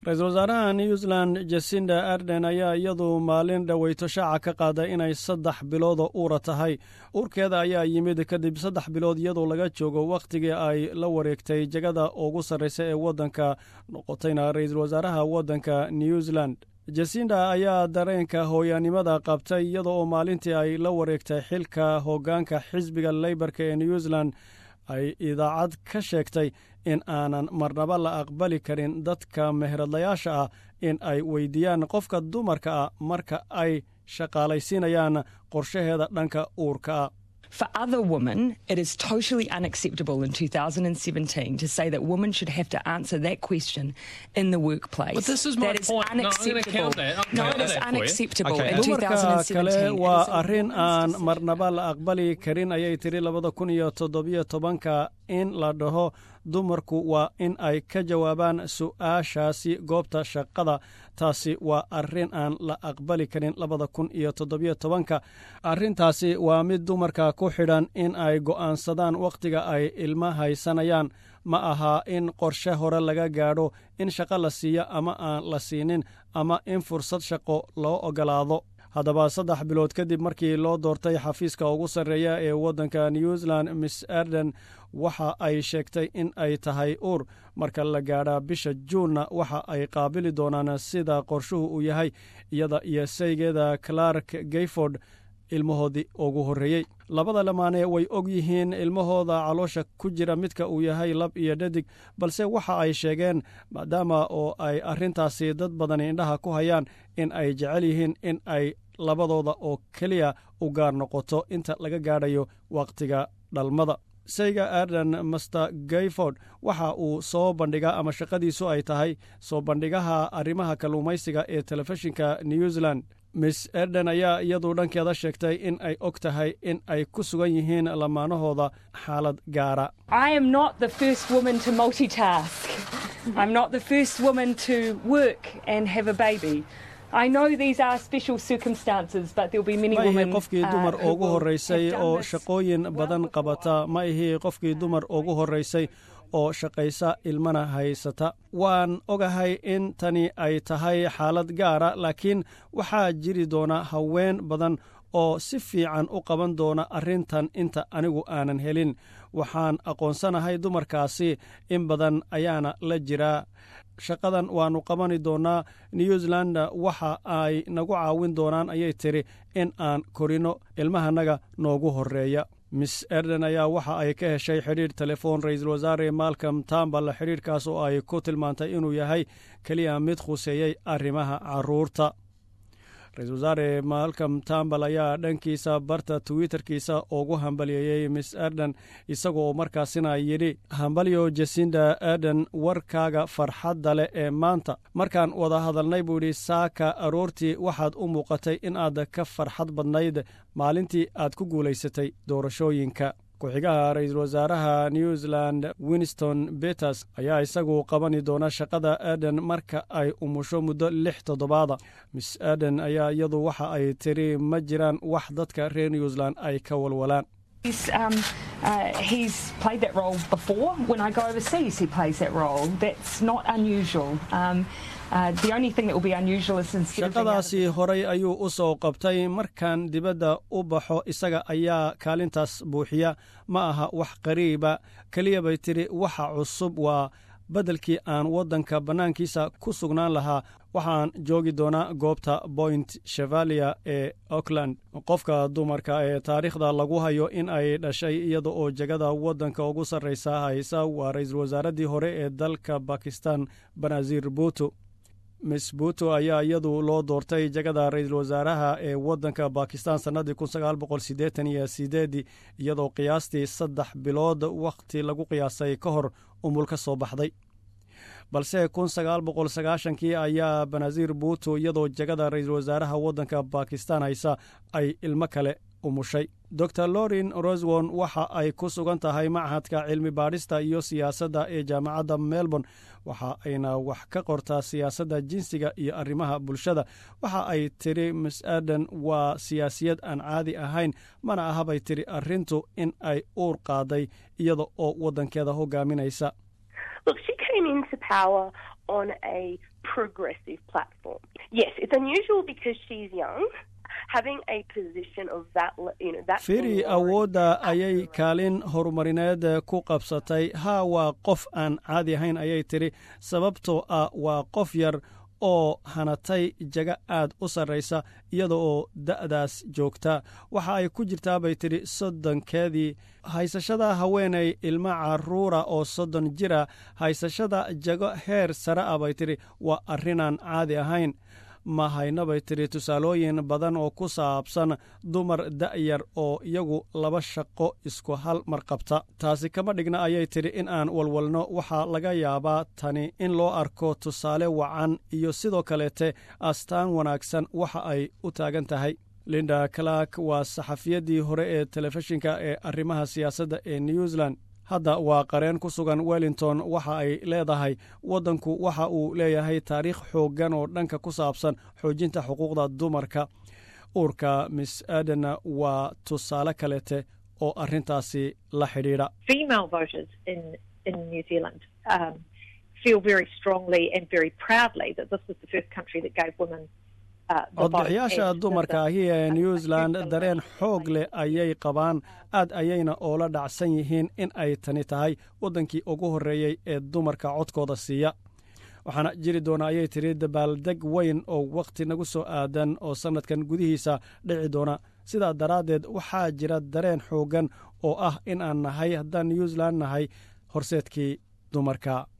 ra-iisul wasaaraha new zealand jasinda arden ayaa iyadu maalin dhoweyto shaaca ka qaaday inay saddex biloodoo uura tahay uurkeeda ayaa yimid kadib saddex bilood iyadoo laga joogo wakhtigii ay la wareegtay jegada ugu sarreysa ee waddanka noqotayna ra-iisul wasaaraha waddanka new zealand jasinda ayaa dareenka hooyaanimada qabtay iyada oo maalintii ay la wareegtay xilka hoggaanka xisbiga leybarka ee new zealand ay idaacad ka sheegtay in aanan marnaba la aqbali karin dadka meheradlayaasha ah in ay weydiiyaan qofka dumarka ah marka ay shaqaalaysiinayaan qorshaheeda dhanka uurka ah For other women, it is totally unacceptable in 2017 to say that women should have to answer that question in the workplace. But this is my that is point. No, I'm gonna unacceptable. count that. I'll no, count it is that for you. unacceptable Okay. in dumarka 2017. kale It waa is a arrin woman's aan decision. marnaba la aqbali karin ayay tiri labada kun iyo toddobiyo tobanka in la dhaho dumarku waa in ay ka jawaabaan su'aashaasi goobta shaqada taasi waa arrin aan la aqbali karin labada kun iyo toddobiyo tobanka arrintaasi waa mid dumarka ku xidhan in ay go'aansadaan wakhtiga ay ilma haysanayaan ma aha in qorshe hore laga gaadho in shaqo la siiyo ama aan la siinin ama in fursad shaqo loo ogolaado haddaba saddex bilood kadib markii loo doortay xafiiska ugu sarreeya ee waddanka new zealand miss arden waxa ay sheegtay in ay tahay uur marka la gaadha bisha juunna waxa ay qaabili doonaan sida qorshuhu uu yahay iyada iyo saygeeda clark gayford ilmahoodii ugu horreeyey labada lamaane way og yihiin ilmahooda caloosha ku jira midka uu yahay lab iyo dhadig balse waxa ay sheegeen maadaama oo ay arrintaasi dad badani indhaha ku hayaan in ay jecel yihiin in ay labadooda oo keliya u gaar noqoto inta laga gaadhayo wakhtiga dhalmada sayga arden master gayford waxa uu soo bandhigaa ama shaqadiisu ay tahay soo bandhigaha arrimaha kalluumaysiga ee telefishinka new zealand miss erden ayaa iyadu dhankeeda sheegtay in ay og tahay in ay ku sugan yihiin lamaanahooda xaalad gaara I am not the first woman to multitask. I'm not the first woman to work and have a baby. I know these are special circumstances, but there'll be many ma ihi women qofkii uh, dumar who ugu will horraysay have done oo this shaqooyin well badan before. qabata ma ihi qofkii dumar ugu horraysay oo shaqaysa ilmana haysata waan ogahay in tani ay tahay xaalad gaara laakiin waxaa jiri doona haween badan oo si fiican u qaban doona arrintan inta anigu aanan helin waxaan aqoonsanahay dumarkaasi in badan ayaana la jiraa shaqadan waannu qabani doonnaa new zealand waxa ay nagu caawin doonaan ayay tiri in aan korinno ilmahanaga noogu horreeya miss erden ayaa waxa ay ka heshay xidhiidh telefoon ra-iisul wasaare malcom tambal xidhiidhkaas oo ay ku tilmaantay inuu yahay keliya mid khuseeyey arrimaha carruurta ra-iisul wasaare malcom tambal ayaa dhankiisa barta twitterkiisa ugu hambaliyeeyey miss erden isagoo markaasina yidhi hambalyo jasinda erden warkaaga farxadda leh ee maanta markaan wada hadalnay buu yidhi saaka aroortii waxaad u muuqatay in aad ka farxad badnayd maalintii aad ku guulaysatay doorashooyinka ku-xigaha ra-iisul wasaaraha new zealand winston beters ayaa isagu qabani doona shaqada eden marka ay umusho muddo lix toddobaada miss eden ayaa iyadu waxa ay tiri ma jiraan wax dadka reer new zealand ay ka walwalaan He's, um, uh, he's played that role before. When I go overseas, he plays that role. That's not unusual. Um, uh, the only thing that will be unusual is instead of being out of shaqadaasi horay ayuu u soo qabtay markaan dibadda u baxo isaga ayaa kaalintaas buuxiya ma aha wax qariiba keliya bay tidhi waxa cusub waa beddelkii aan waddanka bannaankiisa ku sugnaan lahaa waxaan joogi doonaa goobta point chevalia ee auckland qofka dumarka ee taariikhda lagu hayo in ay dhashay iyada oo jegada waddanka ugu sarraysa haysa waa ra-iisul wasaaraddii hore ee dalka bakistan banazir buuto miss buuto ayaa iyadu loo doortay jegada ra-iisul wasaaraha ee waddanka bakistan sannadii kun sagaal boqol siddeetan iyo sideedii iyadoo qiyaastii saddex bilood wakhti lagu qiyaasay ka hor umul ka soo baxday balse kun sagaal boqol sagaashankii ayaa banazir buuto iyadoo jegada ra-iisul wasaaraha waddanka bakistan haysa ay ilmo kale umushay dor lorin roswon waxa ay ku sugan tahay machadka cilmi baadhista iyo siyaasadda ee jaamacadda melbourne waxa ayna wax ka qortaa siyaasadda jinsiga iyo arrimaha bulshada waxa ay tiri miss aden waa siyaasiyad aan caadi ahayn mana ahabay tiri arrintu in ay uur qaaday iyada oo waddankeeda hogaaminaysa Look, she came into power on a firi awoodda ayay kaalin horumarineed ku qabsatay haa waa qof aan caadi ahayn ayay tidhi sababtoo ah waa qof yar oo hanatay jaga aad u sarraysa iyada oo da'daas joogta waxa ay ku jirtaa bay tidhi soddonkeedii haysashada haweenay ilma carruura oo soddon jira haysashada jago heer sare ah bay tidhi waa arrinaan caadi ahayn ma hayno bay tidhi tusaalooyin badan oo ku saabsan dumar da'yar oo iyagu laba shaqo isku hal mar qabta taasi kama dhigna ayay tidhi in aan walwalno waxaa laga yaabaa tani in loo arko tusaale wacan iyo sidoo kaleete astaan wanaagsan waxa ay u taagan tahay linda clark waa saxafiyaddii hore ee telefishinka ee arrimaha siyaasadda ee new zealand hadda waa qareen ku sugan wellington waxa ay leedahay waddanku waxa uu leeyahay taariikh xooggan oo dhanka ku saabsan xoojinta xuquuqda dumarka uurka miss adenna waa tusaale kaleete oo arrintaasi la xidhiidha codbixiyaasha dumarka ahi ee new zealand dareen xoog leh ayay qabaan aad ayayna oola dhacsan yihiin in ay tani tahay waddankii ugu horreeyey ee dumarka codkooda siiya waxaana jiri doona ayay tidhi dabaaldeg weyn oo wakhti nagu soo aadan oo sannadkan gudihiisa dhici doona sidaa daraaddeed waxaa jira dareen xooggan oo ah in aan nahay haddaan new zealand nahay horseedkii dumarka